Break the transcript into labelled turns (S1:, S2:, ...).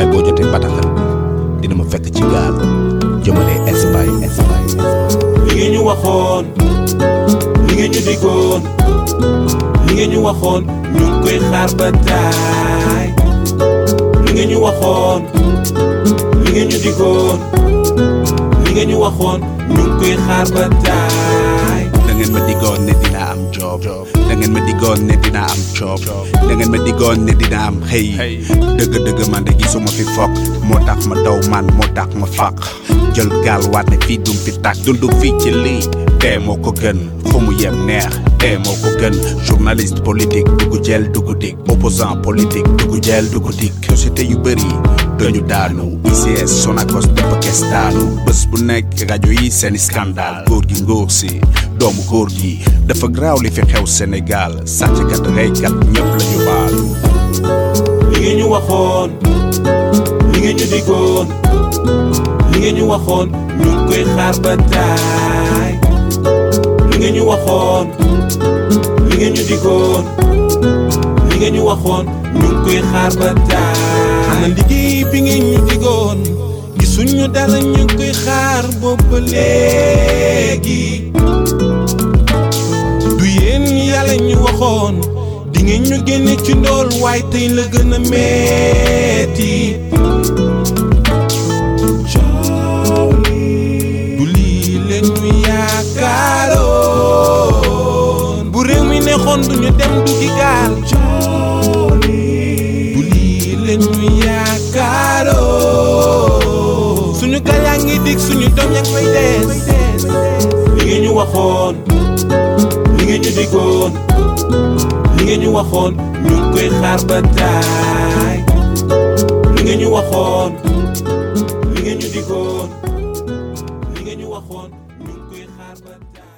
S1: boo jotee bataaxal dina ma fekk ci gaal jëmale Espagne Espagne
S2: li ngeen ñu waxoon li ngeen ñu diggoon li ngeen ñu waxoon ñu ngi koy xaar ba taay li ngeen ñu waxoon li ngeen ñu diggoon li ngeen ñu waxoon ñu ngi koy xaar ba taay
S1: da ngeen ma diggoon ne dina am job da ngeen ma diggoon ne dina am job da ngeen ma diggoon ne dina am xëy dëgg-dëgg man de gisuma fi fokk moo tax ma daw man moo tax ma faq jël gaal waat ne fii dum fi tàkk dund fii ci lii dee moo ko gën fu mu yem neex dee moo ko gën journaliste politique dugg jël dugg dik opposant politique dugg jël dugg dik société yu bëri dañu daanu ICS Sonacos dafa kes daanu bés bu nekk rajo yi seeni scandale góor gi ngóor si doomu góor gi dafa graaw li fi xew Sénégal sàcckat reykat ñëpp la ñu baal
S2: li ngeen ñu waxoon li ngeen ñu diggoon li ngeen ñu waxoon ñu ngi koy xaar ba taay li ngeen ñu waxoon li ngeen ñu diggoon li ngeen ñu waxoon ñu ngi koy xaar ba taay ana liggéey bi ngeen ñu diggoon gisuñu dara ñu ngi koy xaar boobu léegi du yéen yàlla ñu waxoon di ngeen ñu génne ci ndool waaye tey la gën a metti coow li du lii leen ñu yaakaaroon bu réew mi neexoon du ñu dem du gi gaal coow li du lii leen ñu yaakaaroon suñu gaal yaa ngi dig suñu doom yaa ngi fay des li ngeen ñu waxoon li ngeen ñu diggoon li ngeen ñu waxoon ñu ngi koy xaar ba taay li ngeen ñu waxoon li ngeen ñu diggoon li ngeen ñu waxoon ñu ngi koy xaar ba taay